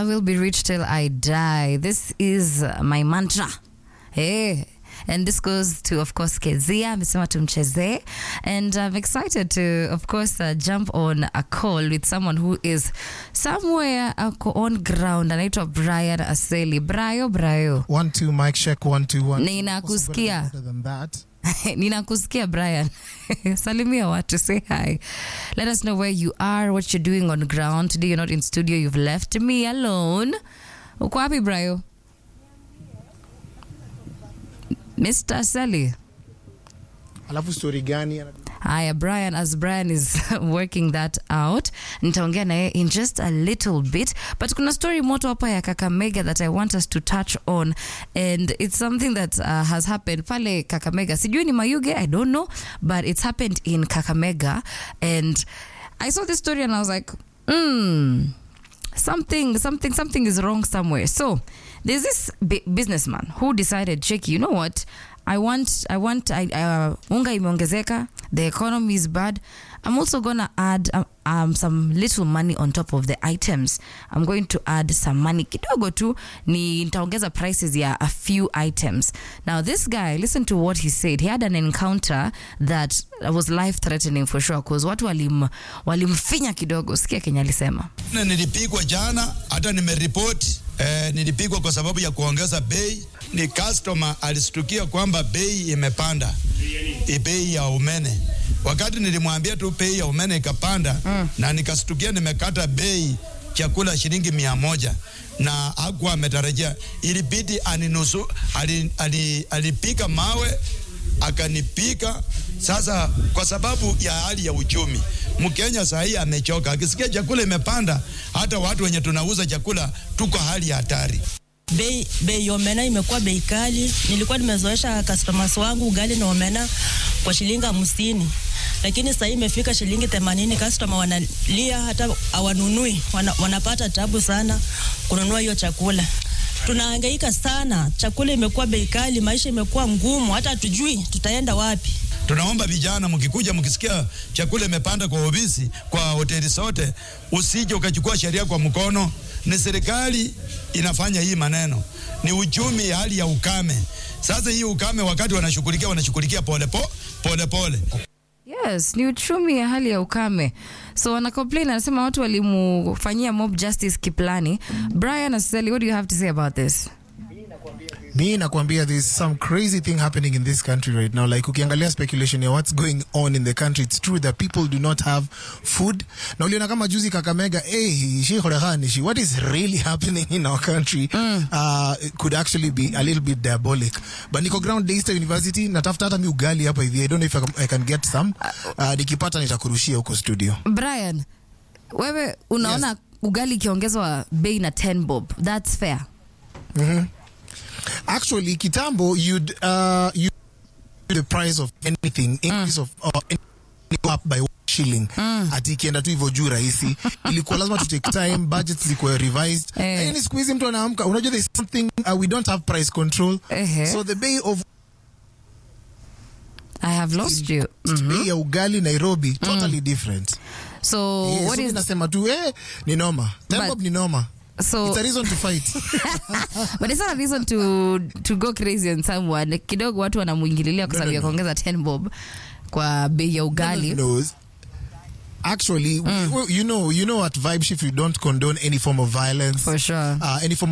I will be rich till I die. This is uh, my mantra. Hey. And this goes to, of course, Kezia, amesema tumchezee. And I'm excited to, of course, uh, jump on a call with someone who is somewhere ako on ground. Anaitwa Brian Aseli. Brayo, Brayo. One, two, mic check, one, two, one. Ninakusikia. Better than that. ninakusikia brian salimia watu say hi let us know where you are what you're doing on ground today you're not in studio you've left me alone uko wapi brayo mr sally Alafu story gani? haya brian as brian is working that out nitaongea naye in just a little bit but kuna story moto hapa ya kakamega that i want us to touch on and it's something that uh, has happened pale kakamega sijui ni mayuge i don't know but it's happened in kakamega and i saw this story and i was like mm, something something something is wrong somewhere so there's this bi- businessman who decided check you know what i want i want I, uh, unga imeongezeka the economy is bad i'm also gonna add um, um, some little money on top of the items i'm going to add some money kidogo tu ni nitaongeza prices ya a few items now this guy listen to what he said he had an encounter that was life threatening for sure cause watu walim walimfinya kidogo sikia kenya alisema Na nilipigwa jana, hata nimeripoti eh, nilipigwa kwa sababu ya kuongeza bei. Ni customer alistukia kwamba bei imepanda, i bei ya umeme. Wakati nilimwambia tu bei ya umeme ikapanda mm. na nikastukia nimekata bei chakula shilingi mia moja na hakuwa ametarajia, ilibidi aninusu, ali, ali, alipika mawe akanipika. Sasa kwa sababu ya hali ya uchumi, Mkenya saa hii amechoka, akisikia chakula imepanda, hata watu wenye tunauza chakula tuko hali ya hatari. bei bei ya omena imekuwa bei kali. Nilikuwa nimezoesha customers wangu ugali na omena kwa shilingi hamsini, lakini sasa hii imefika shilingi themanini. Customer wanalia hata hawanunui, wana, wanapata tabu sana kununua hiyo chakula. Tunahangaika sana, chakula imekuwa bei kali, maisha imekuwa ngumu, hata hatujui tutaenda wapi. Tunaomba vijana, mkikuja mkisikia chakula imepanda kwa ofisi, kwa hoteli zote, usije ukachukua sheria kwa mkono. Ni serikali inafanya hii maneno, ni uchumi, hali ya ukame. Sasa hii ukame, wakati wanashughulikia wanashughulikia pole po, pole pole. yes ni uchumi ya hali ya ukame so wana complain anasema watu walimufanyia mob justice kiplani brian aseli what do you have to say about this mi nakwambia there's some crazy thing happening in this country right now like ukiangalia speculation ya what's going on in the country it's true that people do not have food na uliona kama juzi kakamega hey, shi horehani shi what is really happening in our country uh, it could actually be a little bit diabolic but niko ground Daystar university natafuta hata mi ugali hapa hivi i don't know if I can, I can get some uh, nikipata nitakurushia huko studio brian wewe unaona Yes. ugali ikiongezwa bei na 10 bob thats fair actually kitambo you'd uh you the price of anything increase of uh, anything go up by one shilling ati ikienda tu hivyo juu rahisi ilikuwa lazima to take time budgets zikuwa revised Eh. lakini siku hizi mtu anaamka unajua there's something uh, we don't have price control Ehe. so the bay of i have lost you mm. bei ya ugali nairobi totally different so Eh, what so is mi nasema tu eh, ni noma But- tembob ni noma so it's a reason to fight but it's not a reason to to go crazy on someone kidogo watu wanamuingililia kwa No, sababu no, ya no. kuongeza 10 bob kwa bei ya ugali knows. Actually, we- we- you know, you know, at Vibe Shift, we don't condone any form of violence, For sure. uh, any form